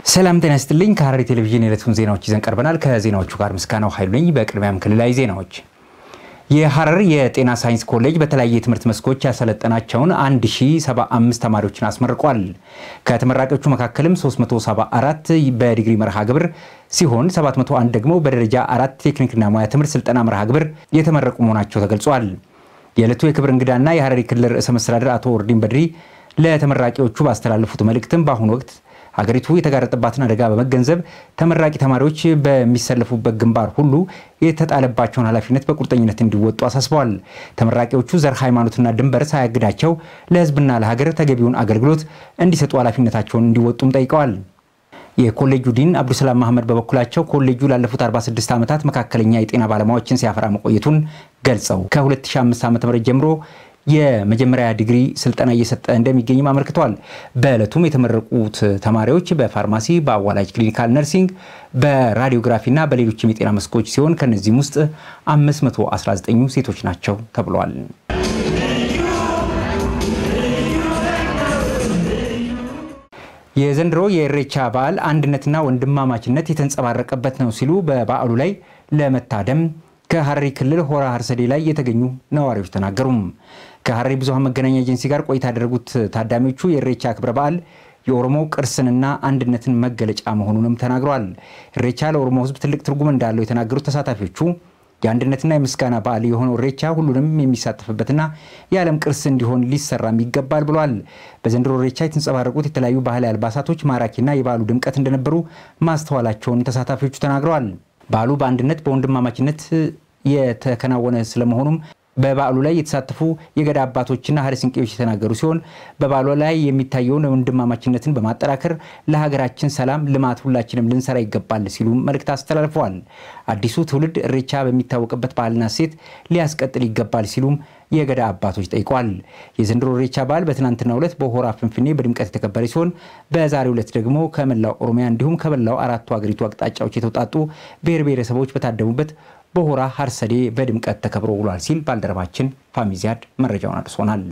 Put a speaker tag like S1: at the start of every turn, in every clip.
S1: ሰላም ጤና ይስጥልኝ። ከሐረሪ ቴሌቪዥን የዕለቱን ዜናዎች ይዘን ቀርበናል። ከዜናዎቹ ጋር ምስጋናው ኃይሉ ነኝ። በቅድሚያም ክልላዊ ዜናዎች። የሐረር የጤና ሳይንስ ኮሌጅ በተለያየ የትምህርት መስኮች ያሰለጠናቸውን 1075 ተማሪዎችን አስመርቋል። ከተመራቂዎቹ መካከልም 374 በዲግሪ መርሃ ግብር ሲሆን 701 ደግሞ በደረጃ አራት ቴክኒክና ሙያ ትምህርት ስልጠና መርሃ ግብር የተመረቁ መሆናቸው ተገልጿል። የዕለቱ የክብር እንግዳና የሐረሪ ክልል ርዕሰ መስተዳድር አቶ ኦርዲን በድሪ ለተመራቂዎቹ ባስተላለፉት መልእክትም በአሁኑ ወቅት ሀገሪቱ የተጋረጠባትን አደጋ በመገንዘብ ተመራቂ ተማሪዎች በሚሰለፉበት ግንባር ሁሉ የተጣለባቸውን ኃላፊነት በቁርጠኝነት እንዲወጡ አሳስበዋል። ተመራቂዎቹ ዘር፣ ሃይማኖትና ድንበር ሳያግዳቸው ለሕዝብና ለሀገር ተገቢውን አገልግሎት እንዲሰጡ ኃላፊነታቸውን እንዲወጡም ጠይቀዋል። የኮሌጁ ዲን አብዱሰላም መሐመድ በበኩላቸው ኮሌጁ ላለፉት 46 ዓመታት መካከለኛ የጤና ባለሙያዎችን ሲያፈራ መቆየቱን ገልጸው ከ2005 ዓ.ም ጀምሮ የመጀመሪያ ዲግሪ ስልጠና እየሰጠ እንደሚገኝም አመልክተዋል። በዕለቱም የተመረቁት ተማሪዎች በፋርማሲ፣ በአዋላጅ ክሊኒካል ነርሲንግ፣ በራዲዮግራፊና በሌሎችም የጤና መስኮች ሲሆን ከነዚህም ውስጥ 519ኙ ሴቶች ናቸው ተብሏል። የዘንድሮ የኢሬቻ በዓል አንድነትና ወንድማማችነት የተንጸባረቀበት ነው ሲሉ በበዓሉ ላይ ለመታደም ከሐረሪ ክልል ሆራ ሀርሰዴ ላይ የተገኙ ነዋሪዎች ተናገሩም። ከሐረሪ ብዙሃን መገናኛ ኤጀንሲ ጋር ቆይታ ያደረጉት ታዳሚዎቹ የኢሬቻ ክብረ በዓል የኦሮሞ ቅርስንና አንድነትን መገለጫ መሆኑንም ተናግረዋል። ኢሬቻ ለኦሮሞ ሕዝብ ትልቅ ትርጉም እንዳለው የተናገሩት ተሳታፊዎቹ የአንድነትና የምስጋና በዓል የሆነው ኢሬቻ ሁሉንም የሚሳተፍበትና የዓለም ቅርስ እንዲሆን ሊሰራም ይገባል ብሏል። በዘንድሮ ኢሬቻ የተንጸባረቁት የተለያዩ ባህላዊ አልባሳቶች ማራኪና የበዓሉ ድምቀት እንደነበሩ ማስተዋላቸውን ተሳታፊዎቹ ተናግረዋል። በዓሉ በአንድነት በወንድማማችነት የተከናወነ ስለመሆኑም በበዓሉ ላይ የተሳተፉ የገዳ አባቶችና ሀደ ስንቄዎች የተናገሩ ሲሆን በበዓሉ ላይ የሚታየውን ወንድማማችነትን በማጠናከር ለሀገራችን ሰላም፣ ልማት ሁላችንም ልንሰራ ይገባል ሲሉ መልእክት አስተላልፈዋል። አዲሱ ትውልድ ኢሬቻ በሚታወቅበት ባህልና እሴት ሊያስቀጥል ይገባል ሲሉም የገዳ አባቶች ጠይቋል። የዘንድሮ ኢሬቻ በዓል በትናንትናው ዕለት በሆራ ፍንፍኔ በድምቀት የተከበረ ሲሆን በዛሬው ዕለት ደግሞ ከመላው ኦሮሚያ እንዲሁም ከመላው አራቱ ሀገሪቱ አቅጣጫዎች የተውጣጡ ብሔር ብሔረሰቦች በታደሙበት በሆራ ሀርሰዴ በድምቀት ተከብሮ ውሏል ሲል ባልደረባችን ፋሚዚያድ መረጃውን አድርሶናል።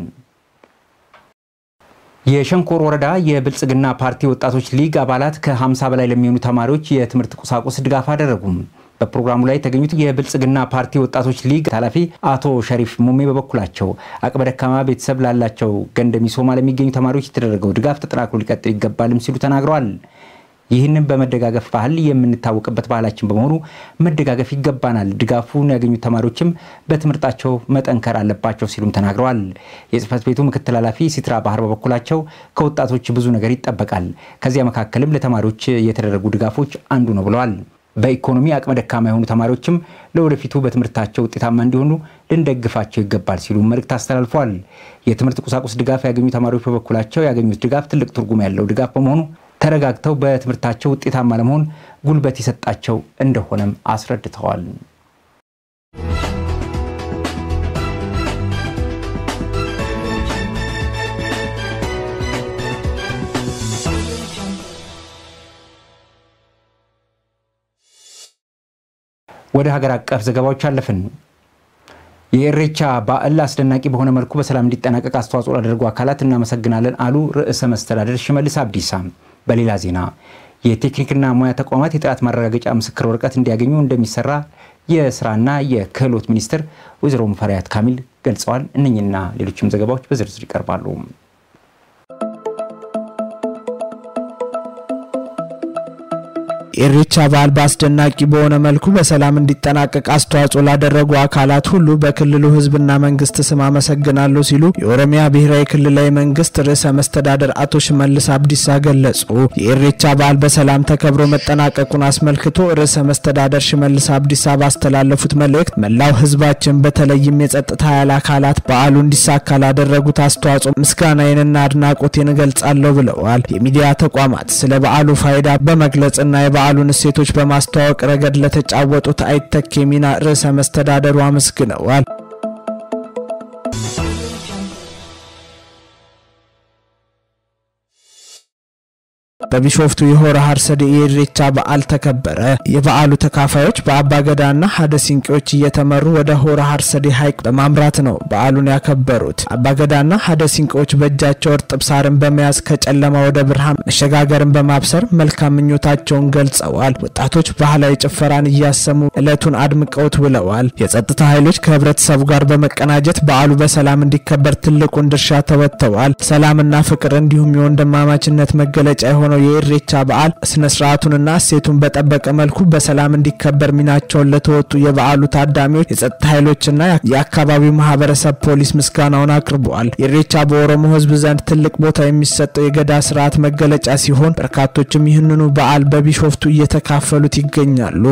S1: የሸንኮር ወረዳ የብልጽግና ፓርቲ ወጣቶች ሊግ አባላት ከ50 በላይ ለሚሆኑ ተማሪዎች የትምህርት ቁሳቁስ ድጋፍ አደረጉም። በፕሮግራሙ ላይ የተገኙት የብልጽግና ፓርቲ ወጣቶች ሊግ ኃላፊ አቶ ሸሪፍ ሙሜ በበኩላቸው አቅመ ደካማ ቤተሰብ ላላቸው ገንደሚሶማ ለሚገኙ ተማሪዎች የተደረገው ድጋፍ ተጠናክሮ ሊቀጥል ይገባልም ሲሉ ተናግረዋል። ይህንን በመደጋገፍ ባህል የምንታወቅበት ባህላችን በመሆኑ መደጋገፍ ይገባናል። ድጋፉን ያገኙት ተማሪዎችም በትምህርታቸው መጠንከር አለባቸው ሲሉም ተናግረዋል። የጽህፈት ቤቱ ምክትል ኃላፊ ሲትራ ባህር በበኩላቸው ከወጣቶች ብዙ ነገር ይጠበቃል፣ ከዚያ መካከልም ለተማሪዎች የተደረጉ ድጋፎች አንዱ ነው ብለዋል። በኢኮኖሚ አቅመ ደካማ የሆኑ ተማሪዎችም ለወደፊቱ በትምህርታቸው ውጤታማ እንዲሆኑ ልንደግፋቸው ይገባል ሲሉ መልእክት አስተላልፈዋል። የትምህርት ቁሳቁስ ድጋፍ ያገኙ ተማሪዎች በበኩላቸው ያገኙት ድጋፍ ትልቅ ትርጉም ያለው ድጋፍ በመሆኑ ተረጋግተው በትምህርታቸው ውጤታማ ለመሆን ጉልበት የሰጣቸው እንደሆነም አስረድተዋል። ወደ ሀገር አቀፍ ዘገባዎች አለፍን። የኢሬቻ በዓል አስደናቂ በሆነ መልኩ በሰላም እንዲጠናቀቅ አስተዋጽኦ ላደረጉ አካላት እናመሰግናለን አሉ ርዕሰ መስተዳደር ሽመልስ አብዲሳ። በሌላ ዜና የቴክኒክና ሙያ ተቋማት የጥራት ማረጋገጫ ምስክር ወረቀት እንዲያገኙ እንደሚሰራ የስራና የክህሎት ሚኒስትር ወይዘሮ ሙፈሪያት ካሚል ገልጸዋል። እነኝና ሌሎችም ዘገባዎች በዝርዝር ይቀርባሉ።
S2: የኢሬቻ በዓል በአስደናቂ በሆነ መልኩ በሰላም እንዲጠናቀቅ አስተዋጽኦ ላደረጉ አካላት ሁሉ በክልሉ ሕዝብና መንግስት ስም አመሰግናለሁ ሲሉ የኦሮሚያ ብሔራዊ ክልላዊ መንግስት ርዕሰ መስተዳደር አቶ ሽመልስ አብዲሳ ገለጹ። የኢሬቻ በዓል በሰላም ተከብሮ መጠናቀቁን አስመልክቶ ርዕሰ መስተዳደር ሽመልስ አብዲሳ ባስተላለፉት መልእክት መላው ሕዝባችን በተለይም የጸጥታ ኃይል አካላት በዓሉ እንዲሳካ ላደረጉት አስተዋጽኦ ምስጋናዬንና አድናቆቴን እገልጻለሁ ብለዋል። የሚዲያ ተቋማት ስለ በዓሉ ፋይዳ በመግለጽና የበዓሉን እሴቶች በማስተዋወቅ ረገድ ለተጫወቱት አይተኬ ሚና ርዕሰ መስተዳደሩ አመስግነዋል። በቢሾፍቱ የሆረ ሀርሰዴ የኢሬቻ በዓል ተከበረ። የበዓሉ ተካፋዮች በአባገዳና ሀደ ሲንቄዎች እየተመሩ ወደ ሆረ ሀርሰዴ ሐይቅ በማምራት ነው በዓሉን ያከበሩት። አባገዳና ሀደ ሲንቄዎች በእጃቸው እርጥብ ሳርን በመያዝ ከጨለማ ወደ ብርሃን መሸጋገርን በማብሰር መልካም ምኞታቸውን ገልጸዋል። ወጣቶች ባህላዊ ጭፈራን እያሰሙ ዕለቱን አድምቀውት ውለዋል። የጸጥታ ኃይሎች ከህብረተሰቡ ጋር በመቀናጀት በዓሉ በሰላም እንዲከበር ትልቁን ድርሻ ተወጥተዋል። ሰላምና ፍቅር እንዲሁም የወንድማማችነት መገለጫ የሆነው የኢሬቻ በዓል ስነ ስርዓቱንና እሴቱን በጠበቀ መልኩ በሰላም እንዲከበር ሚናቸውን ለተወጡ የበዓሉ ታዳሚዎች የጸጥታ ኃይሎችና የአካባቢው ማህበረሰብ ፖሊስ ምስጋናውን አቅርበዋል። ኢሬቻ በኦሮሞ ህዝብ ዘንድ ትልቅ ቦታ የሚሰጠው የገዳ ስርዓት መገለጫ ሲሆን በርካቶችም ይህንኑ በዓል በቢሾፍቱ እየተካፈሉት ይገኛሉ።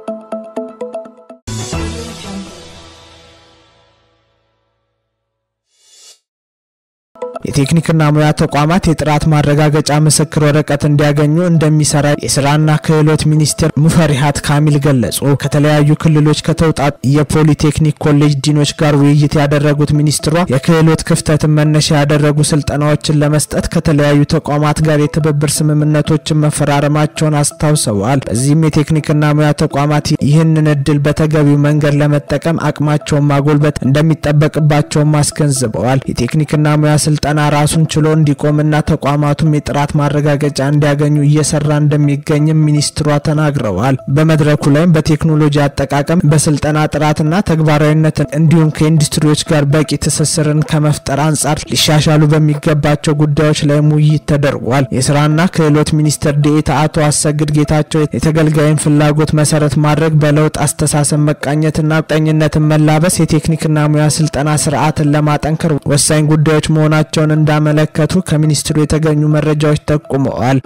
S2: የቴክኒክና ሙያ ተቋማት የጥራት ማረጋገጫ ምስክር ወረቀት እንዲያገኙ እንደሚሰራ የስራና ክህሎት ሚኒስቴር ሙፈሪሃት ካሚል ገለጹ። ከተለያዩ ክልሎች ከተውጣጡ የፖሊቴክኒክ ኮሌጅ ዲኖች ጋር ውይይት ያደረጉት ሚኒስትሯ የክህሎት ክፍተትን መነሻ ያደረጉ ስልጠናዎችን ለመስጠት ከተለያዩ ተቋማት ጋር የትብብር ስምምነቶችን መፈራረማቸውን አስታውሰዋል። በዚህም የቴክኒክና ሙያ ተቋማት ይህንን እድል በተገቢው መንገድ ለመጠቀም አቅማቸውን ማጎልበት እንደሚጠበቅባቸውም አስገንዝበዋል። የቴክኒክና ሙያ ስልጠና ራሱን ችሎ እንዲቆምና ተቋማቱም የጥራት ማረጋገጫ እንዲያገኙ እየሰራ እንደሚገኝም ሚኒስትሯ ተናግረዋል። በመድረኩ ላይም በቴክኖሎጂ አጠቃቀም፣ በስልጠና ጥራትና ተግባራዊነትን እንዲሁም ከኢንዱስትሪዎች ጋር በቂ ትስስርን ከመፍጠር አንጻር ሊሻሻሉ በሚገባቸው ጉዳዮች ላይም ውይይት ተደርጓል። የስራና ክህሎት ሚኒስትር ዴኤታ አቶ አሰግድ ጌታቸው የተገልጋይን ፍላጎት መሰረት ማድረግ፣ በለውጥ አስተሳሰብ መቃኘትና ቁርጠኝነትን መላበስ የቴክኒክና ሙያ ስልጠና ስርዓትን ለማጠንከር ወሳኝ ጉዳዮች መሆናቸውን እንዳመለከቱ ከሚኒስትሩ የተገኙ መረጃዎች ጠቁመዋል።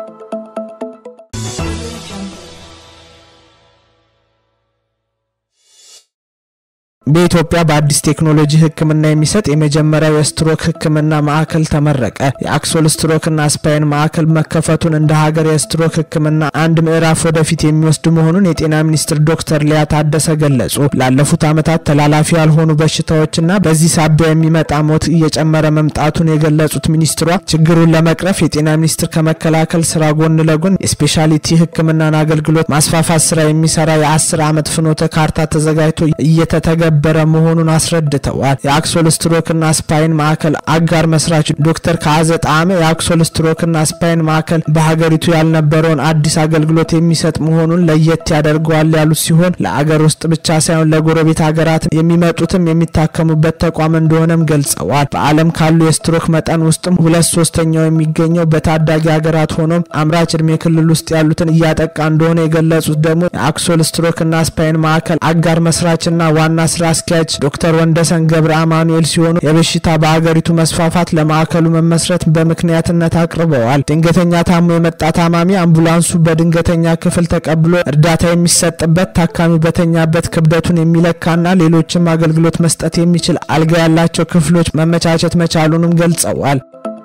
S2: በኢትዮጵያ በአዲስ ቴክኖሎጂ ሕክምና የሚሰጥ የመጀመሪያው የስትሮክ ሕክምና ማዕከል ተመረቀ። የአክሶል ስትሮክና ስፓይን ማዕከል መከፈቱን እንደ ሀገር የስትሮክ ሕክምና አንድ ምዕራፍ ወደፊት የሚወስድ መሆኑን የጤና ሚኒስትር ዶክተር ሊያ ታደሰ ገለጹ። ላለፉት ዓመታት ተላላፊ ያልሆኑ በሽታዎችና በዚህ ሳቢያ የሚመጣ ሞት እየጨመረ መምጣቱን የገለጹት ሚኒስትሯ ችግሩን ለመቅረፍ የጤና ሚኒስቴር ከመከላከል ስራ ጎን ለጎን የስፔሻሊቲ ሕክምናን አገልግሎት ማስፋፋት ስራ የሚሰራ የአስር ዓመት ፍኖተ ካርታ ተዘጋጅቶ እየተተገ በረ መሆኑን አስረድተዋል። የአክሶል ስትሮክና ስፓይን ማዕከል አጋር መስራች ዶክተር ከአዘ ጣዕመ የአክሶል ስትሮክና ስፓይን ማዕከል በሀገሪቱ ያልነበረውን አዲስ አገልግሎት የሚሰጥ መሆኑን ለየት ያደርገዋል ያሉት ሲሆን ለአገር ውስጥ ብቻ ሳይሆን ለጎረቤት ሀገራት የሚመጡትም የሚታከሙበት ተቋም እንደሆነም ገልጸዋል። በዓለም ካሉ የስትሮክ መጠን ውስጥም ሁለት ሶስተኛው የሚገኘው በታዳጊ ሀገራት ሆኖም አምራች እድሜ ክልል ውስጥ ያሉትን እያጠቃ እንደሆነ የገለጹት ደግሞ የአክሶል ስትሮክና ስፓይን ማዕከል አጋር መስራችና ዋና ስራ አስኪያጅ ዶክተር ወንደሰን ገብረ አማኑኤል ሲሆኑ የበሽታ በአገሪቱ መስፋፋት ለማዕከሉ መመስረት በምክንያትነት አቅርበዋል። ድንገተኛ ታሞ የመጣ ታማሚ አምቡላንሱ በድንገተኛ ክፍል ተቀብሎ እርዳታ የሚሰጥበት፣ ታካሚ በተኛበት ክብደቱን የሚለካና ሌሎችም አገልግሎት መስጠት የሚችል አልጋ ያላቸው ክፍሎች መመቻቸት መቻሉንም ገልጸዋል።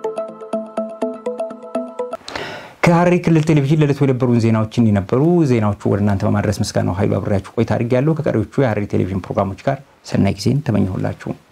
S1: ከሐረሪ ክልል ቴሌቪዥን ለዕለቱ የነበሩን ዜናዎችን የነበሩ ዜናዎቹ ወደ እናንተ በማድረስ ምስጋናው ኃይሉ አብሬያችሁ ቆይታ አድርጌያለሁ። ከቀሪዎቹ የሐረሪ ቴሌቪዥን ፕሮግራሞች ጋር ሰናይ ጊዜን ተመኘሁላችሁ።